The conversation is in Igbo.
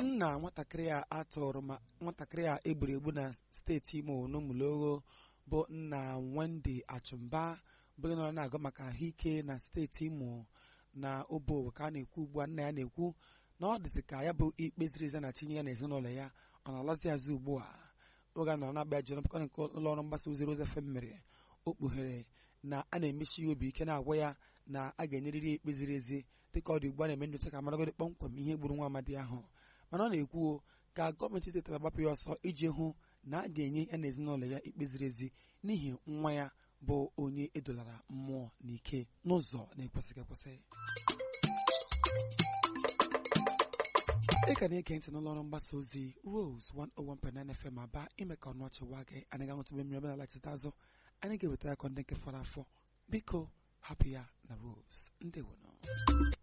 nna nwatakịrị a atụrụ ma nwatakịrị a egburu egbu na steeti imo n'ụmụlogho bụ nna Wendy Achụmba bụ onye nọrọ na-agụ maka ahụike na steeti imo na obo ka a na-ekwu ugbu a nna ya na-ekwu na ọ dịzị ka ya bụ ikpe ziri ezi na-achịnye ya na ezinụlọ ya ọ na-alazi azụ ugbu a oge a nọrọ na-abịa jere mpụkọ nke ụlọ ọrụ mgbasa ozi Rose FM mere o kpughere na a na-emechi ya obi ike na-agwa ya na a ga-enyerịrị ya ikpe ziri ezi dịka ọ dị ugbu a na-eme nyocha ka maragodị kpọmkwem ihe gburu nwa amadi ahụ mana ọ na-ekwu ka gọọmenti steeti agbapụ ya ọsọ iji hụ na a ga-enye ya na ezinụlọ ya ikpe ziri ezi n'ihi nwa ya bụ onye edolara mmụọ n'ike n'ụzọ na-ekwesịghị ekwesị ị ka na-ege ntị n'ụlọ ọrụ mgbasa ozi Rose 101.9 FM aba ime ka ọnụ ọchịwa gị anyị ga-ahụtụbe mmiri ọbụla lachita azụ anyị ga-ewetara akọ ndị nke fọrọ afọ biko hapụ ya na Rose ndewono